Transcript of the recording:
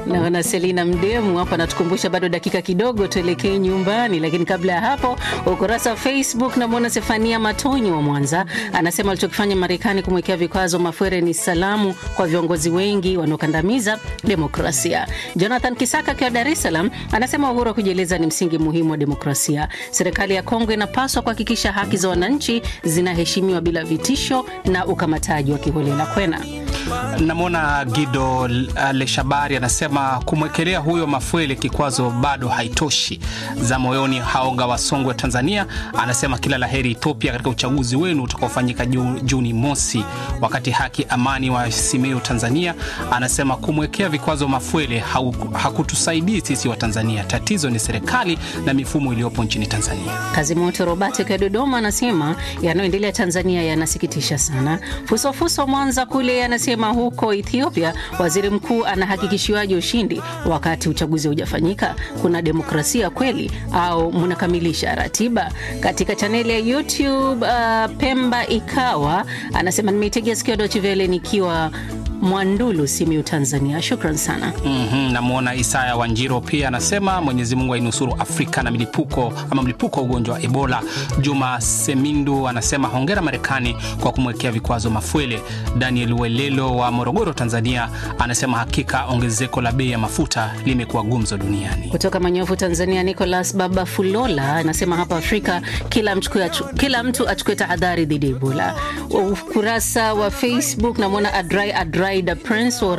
Naona Selina Mdemu hapa anatukumbusha bado dakika kidogo tuelekee nyumbani, lakini kabla ya hapo, ukurasa wa Facebook namwona Sefania Matonyi wa Mwanza anasema alichokifanya Marekani kumwekea vikwazo Mafwere ni salamu kwa viongozi wengi wanaokandamiza demokrasia. Jonathan Kisaka akiwa Dar es Salaam anasema uhuru wa kujieleza ni msingi muhimu wa demokrasia. Serikali ya Kongo inapaswa kuhakikisha haki za wananchi zinaheshimiwa bila vitisho na ukamataji wa kiholela. Kwena Namwona Gido Leshabari anasema kumwekelea huyo Mafwele kikwazo bado haitoshi. za moyoni Haoga Wasongwe Tanzania anasema kila laheri Ethiopia katika uchaguzi wenu utakaofanyika Juni mosi. Wakati Haki Amani wa Simiyu Tanzania anasema kumwekea vikwazo Mafwele hakutusaidii sisi wa Tanzania, tatizo ni serikali na mifumo iliyopo nchini Tanzania. Kazimoto Robert akiwa Dodoma anasema yanayoendelea Tanzania yanasikitisha sana. Fusofuso Mwanza kule anasema huko Ethiopia waziri mkuu anahakikishiwaje ushindi wakati uchaguzi haujafanyika? Kuna demokrasia kweli au mnakamilisha ratiba? Katika chaneli ya YouTube uh, Pemba Ikawa anasema nimeitegea sikio Deutsche Welle nikiwa Mwandulu, Simiyu, Tanzania. Shukran sana. mm -hmm. Namwona Isaya Wanjiro pia anasema Mwenyezi Mungu ainusuru Afrika na milipuko ama mlipuko wa ugonjwa wa Ebola. Juma Semindu anasema hongera Marekani kwa kumwekea vikwazo Mafwele. Daniel Welelo wa Morogoro, Tanzania anasema hakika ongezeko la bei ya mafuta limekuwa gumzo duniani. Kutoka Manyofu, Tanzania, Nicolas Baba Fulola anasema hapa Afrika kila, kila mtu achukue tahadhari dhidi ya Ebola. Ukurasa wa Facebook namwona Adrai Adrai the Prince